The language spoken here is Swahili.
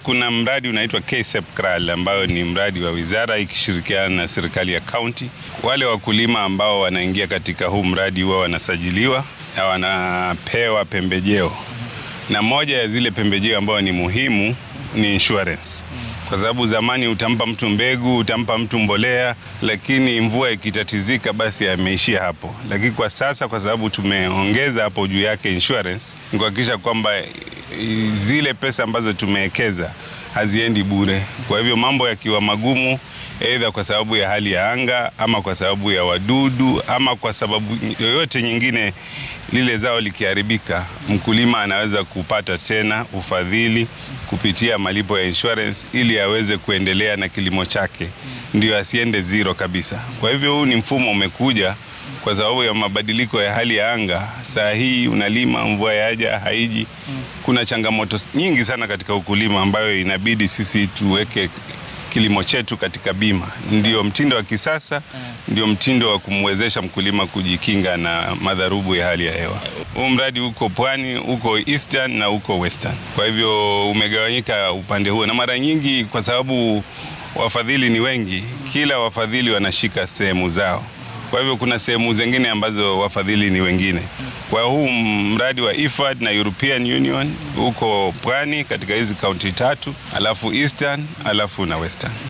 kuna mradi unaitwa KSEP KRAL ambayo ni mradi wa wizara ikishirikiana na serikali ya kaunti. Wale wakulima ambao wanaingia katika huu mradi huwa wanasajiliwa na wanapewa pembejeo, na moja ya zile pembejeo ambayo ni muhimu ni insurance kwa sababu zamani utampa mtu mbegu, utampa mtu mbolea, lakini mvua ikitatizika, basi ameishia hapo. Lakini kwa sasa, kwa sababu tumeongeza hapo juu yake insurance, ni kuhakikisha kwamba zile pesa ambazo tumewekeza haziendi bure. Kwa hivyo mambo yakiwa magumu, aidha kwa sababu ya hali ya anga ama kwa sababu ya wadudu ama kwa sababu yoyote nyingine, lile zao likiharibika, mkulima anaweza kupata tena ufadhili kupitia malipo ya insurance ili aweze kuendelea na kilimo chake, ndio asiende zero kabisa. Kwa hivyo huu ni mfumo umekuja kwa sababu ya mabadiliko ya hali ya anga. Saa hii unalima, mvua yaja haiji. Kuna changamoto nyingi sana katika ukulima ambayo inabidi sisi tuweke kilimo chetu katika bima. Ndio mtindo wa kisasa, ndio mtindo wa kumwezesha mkulima kujikinga na madharubu ya hali ya hewa. Huu mradi uko pwani, uko eastern na uko western, kwa hivyo umegawanyika upande huo, na mara nyingi kwa sababu wafadhili ni wengi, kila wafadhili wanashika sehemu zao. Kwa hivyo kuna sehemu zingine ambazo wafadhili ni wengine. Kwa huu mradi wa IFAD na European Union uko pwani katika hizi kaunti tatu, alafu eastern, alafu na western.